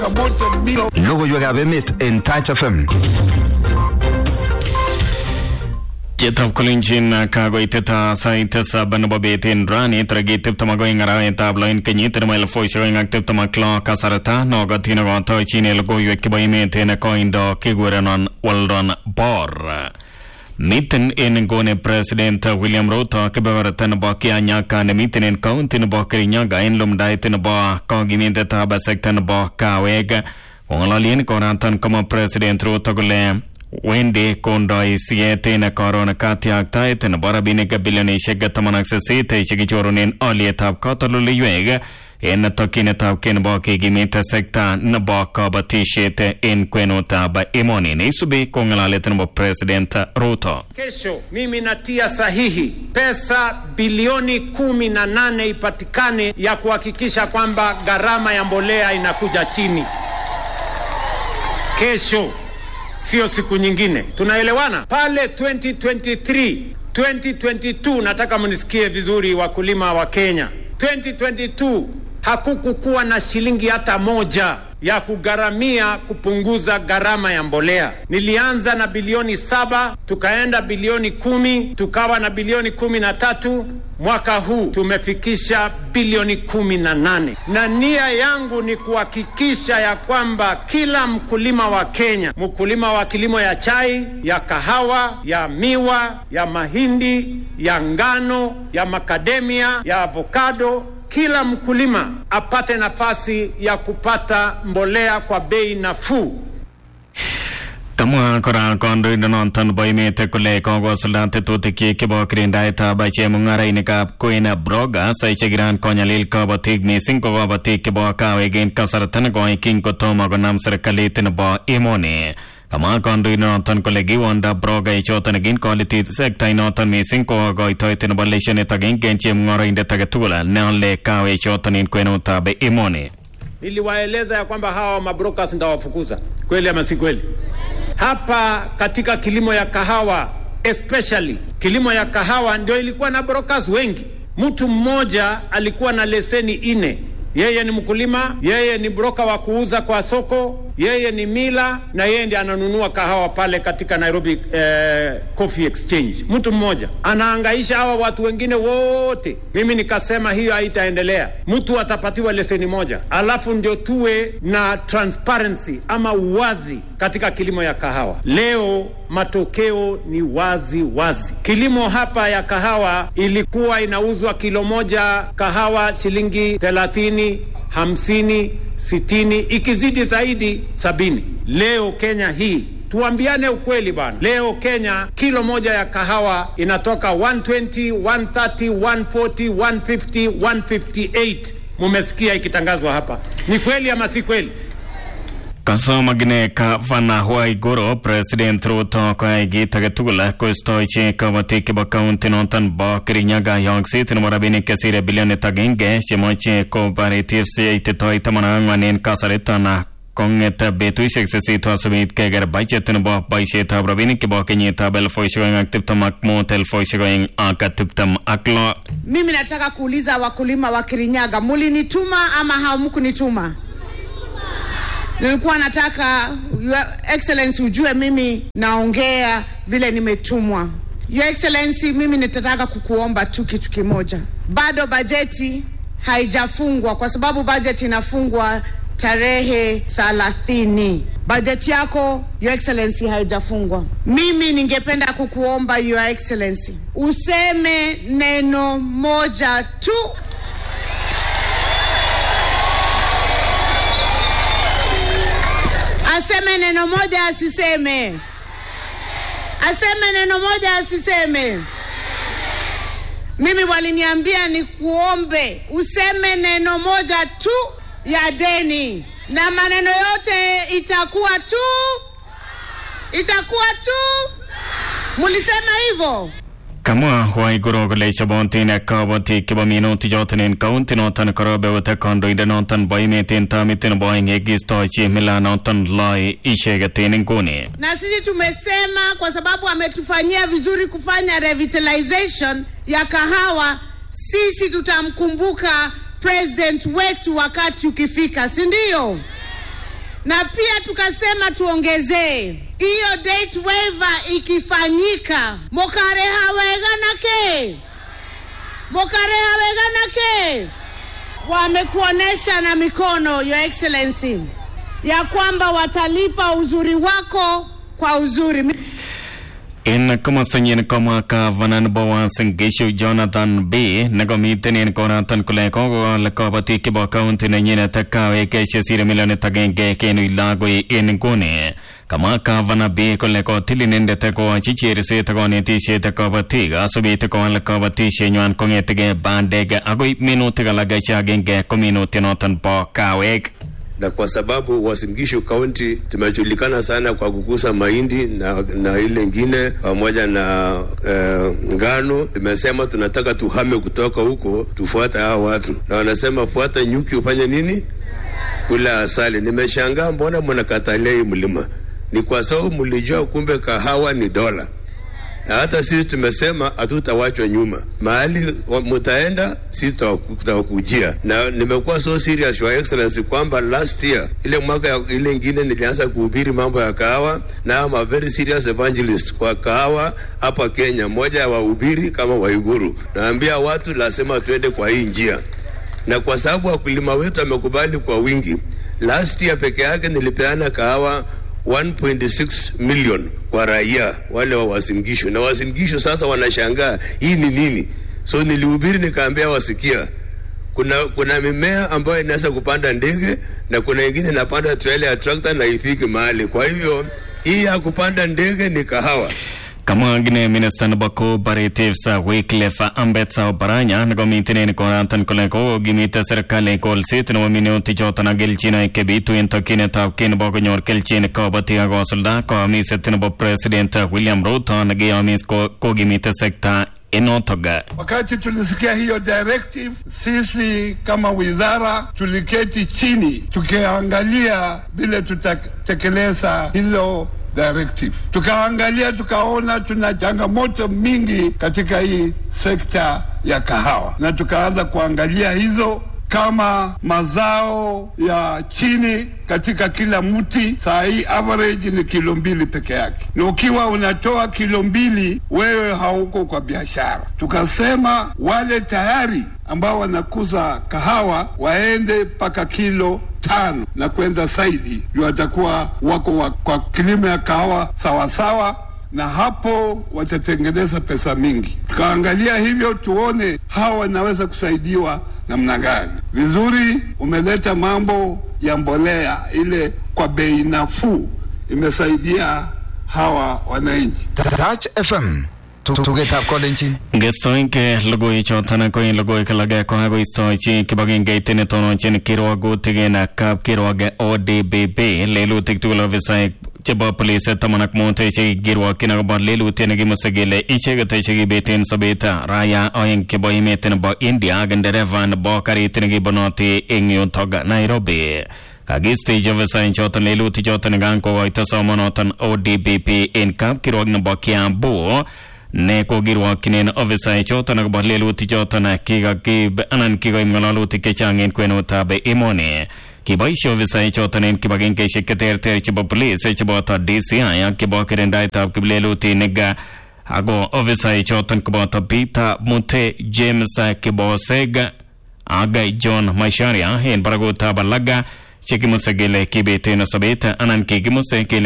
Logoiwekab emet en Touch FM. Chitab kolenjin kakoitet sait tisab nebo bet en rani tarikit tiptem ak oeng arawetab lo en kenyit nebo elifusiek oeng ak tiptem ak lo kasarta nokotin nekotochin logoiwek chebo emet en koindo kikurenon Weldon Bor. Miten en nguni President William Ruto kebeberta nebo Kianyaga nemiten en county nebo Kirinyaga en lumdaet nebo kokiminetab sekta nebo kawek kong'ololien koraton kama President Ruto kole wendi kondoi siet en koron katiaktaet nebo rabinik bilionishek taman ak sisit chekichorunen olietab katoldoleiwek en tokyinetab kei nebo kikimit sekta nebo kabatisiet en kwenutab emoni neisubi ko ng'alalet nebo President Ruto. Kesho mimi natia sahihi pesa bilioni kumi na nane ipatikane ya kuhakikisha kwamba gharama ya mbolea inakuja chini kesho, sio siku nyingine. Tunaelewana? Pale 2023 2022, nataka mnisikie vizuri, wakulima wa Kenya. 2022 hakukukuwa na shilingi hata moja ya kugharamia kupunguza gharama ya mbolea. Nilianza na bilioni saba tukaenda bilioni kumi tukawa na bilioni kumi na tatu mwaka huu tumefikisha bilioni kumi na nane na nia yangu ni kuhakikisha ya kwamba kila mkulima wa Kenya, mkulima wa kilimo ya chai, ya kahawa, ya miwa, ya mahindi, ya ngano, ya makademia, ya avokado kila mkulima apate nafasi ya kupata mbolea kwa bei nafuu. Kamwa kora kandoindonoton nebo emet kole kokosulda tetutik chebo kirindaetab chemung'arainikab Queen Brogas chekiran konyalil kabatik mising ko kabatik chebo kawek en kasarta nekoi king kotomo konam serikalit nebo emoni. Kamwa kandoindonoton kole kiwonda broga ichoton kin koliti sektainoton mising ko koitoet nebo leshenit agenge en chemung'oroindet age tugul neole kawe ichoton en kwenutab emoni. Niliwaeleza ya kwamba hawa mabrokas ndawafukuza, kweli ama si kweli? Hapa katika kilimo ya kahawa especially kilimo ya kahawa ndio ilikuwa na brokers wengi. Mtu mmoja alikuwa na leseni ine yeye ni mkulima, yeye ni broka wa kuuza kwa soko, yeye ni mila na yeye ndiye ananunua kahawa pale katika Nairobi eh, Coffee Exchange. Mtu mmoja anaangaisha hawa watu wengine wote. Mimi nikasema hiyo haitaendelea, mtu atapatiwa leseni moja, alafu ndio tuwe na transparency ama uwazi katika kilimo ya kahawa. Leo matokeo ni wazi wazi. Kilimo hapa ya kahawa ilikuwa inauzwa kilo moja kahawa shilingi thelathini, hamsini, sitini, ikizidi zaidi sabini. Leo Kenya hii tuambiane ukweli bana, leo Kenya kilo moja ya kahawa inatoka 120, 130, 140, 150, 158. Mumesikia ikitangazwa hapa, ni kweli ama si kweli? Kasomagine Gavana Waiguru President Ruto koyai kit age tugul koistochi kabatik chebo kaunti noton bo Kirinyaga yokset nebo rabinik chesire bilionit agenge chemoche kobaretiefsi ititoi taman ak ang'wan en kasariton kong'et betusiek sisit asubit keker budget nebo boisietab rabinik chebo kenyitab elfusiek oeng ak tiptem ak mut elfusiek oeng ak tiptem ak lo. Mimi nataka kuuliza wakulima wa Kirinyaga, mulinituma ama hamkunituma? Nilikuwa nataka Your Excellency ujue mimi naongea vile nimetumwa. Your Excellency, mimi nitataka kukuomba tu kitu kimoja. Bado bajeti haijafungwa kwa sababu bajeti inafungwa tarehe thalathini. Bajeti yako Your Excellency haijafungwa. Mimi ningependa kukuomba Your Excellency useme neno moja tu aseme neno moja asiseme, aseme neno moja asiseme. Mimi waliniambia ni kuombe useme neno moja tu ya deni, na maneno yote itakuwa tu, itakuwa tu. Mulisema hivyo? Kamwa Waiguru kole chobontin kabatik chebo minutik choton en kaunti noton korobeute kandoindet noton bo emet en tamit nebo oeng yekiistochi mila noton loi icheket en nguni. na sisi tumesema kwa sababu ametufanyia vizuri kufanya revitalization ya kahawa, sisi tutamkumbuka president wetu wakati ukifika, si ndio? na pia tukasema tuongezee hiyo date waiver ikifanyika, mokare haweganake mokare haweganake wamekuonesha na mikono, Your Excellency, ya kwamba watalipa uzuri wako kwa uzuri. En komostanyin komwa gavanan Bowen Singishu Jonathan B nekomiten en konaton kole kokowal kabatik chebo kaunti nenyinet kawek chesire milionit agenge kenuch lagoi en nguni kamwa gavana B kole kotil inendet koyochi cherset ak konetisiet kabatik asubit kowal kabatisienywan kong'etegei bandek akoi minutik alak che agenge ko minutionoton bo kawek na kwa sababu Uasin Gishu County tumejulikana sana kwa kukuza mahindi na, na ile ingine pamoja na eh, ngano. Tumesema tunataka tuhame kutoka huko tufuate hao watu, na wanasema fuata nyuki ufanye nini? Kula asali. Nimeshangaa mbona mnakatalia hii mlima. Ni kwa sababu mlijua kumbe kahawa ni dola na hata sisi tumesema hatutawachwa nyuma. Mahali mutaenda, sisi tutawakujia. Na nimekuwa so serious your excellency kwamba last year ile mwaka ya, ile ingine nilianza kuhubiri mambo ya kahawa, na I'm a very serious evangelist kwa kahawa hapa Kenya, moja ya wahubiri kama Waiguru. Naambia watu lazima tuende kwa hii njia, na kwa sababu wakulima wetu wamekubali kwa wingi, last year peke yake nilipeana kahawa 1.6 million kwa raia wale wa Uasin Gishu, na Uasin Gishu sasa wanashangaa hii ni nini. So nilihubiri nikaambia wasikia, kuna kuna mimea ambayo inaweza kupanda ndege na kuna ingine inapanda trailer ya tractor na ifiki mahali. Kwa hivyo hii ya kupanda ndege ni kahawa. Kamwa gine minister nebo cooperatives Wycliffe Ambetsa Oparanya nekomiten en konaton kole kokokimite serikali kolset nebo minutik choton ak kelchinoik chebitu en tokyinetab kei nebo konyor kelchin kabatik ak kosulda koyomiset nebo president William Ruto nekiyomis kokimite sekta enotok. Wakati tulisikia hiyo directive, sisi kama wizara tuliketi chini tukiangalia vile tutatekeleza hilo directive. Tukaangalia tukaona tuna changamoto mingi katika hii sekta ya kahawa, na tukaanza kuangalia hizo kama mazao ya chini katika kila mti, saa hii average ni kilo mbili peke yake, na ukiwa unatoa kilo mbili wewe hauko kwa biashara. Tukasema wale tayari ambao wanakuza kahawa waende mpaka kilo tano na kwenda zaidi, ndio watakuwa wako wa, kwa kilimo ya kahawa sawasawa na hapo watatengeneza pesa mingi. Tukaangalia hivyo tuone hawa wanaweza kusaidiwa namna gani. Vizuri, umeleta mambo ya mbolea ile kwa bei nafuu, imesaidia hawa wananchi. Touch FM tugetab kolenjin Ngestoinke logoiwek choton ko en logoiwek alak ko akoistochi kibagengeit netononchin kirwogutik en kapkirwok ODPP lelutik tugul ofisaek chebo police taman ak mut chekikirwokyin akobo lelutiet nekimuse kele icheket chekibeten sobet raya oeng chebo emet nebo India ak ndereva nebo karit nekibonoti eng yutok Nairobi kakistechi ofisaek choton lelutik choton kan kokoito somonoton ODPP en kapkirwok nebo Kiambu ne kokirwokyinen ofisaek choton akobo lelutik choton kikakib anan kikoib ng'alalutik chechang en kwenutab emoni kiboishe ofisaek choton en kibagengeisiek cheterter chebo police cheboto DCI ak chebo kirindaetab kiplelutinik ako ofisaek choton koboto Peter Mute James Kiboseg ak John Macharia en barakutab alak chekimuse kele kibeten sobet anan kikimuse kele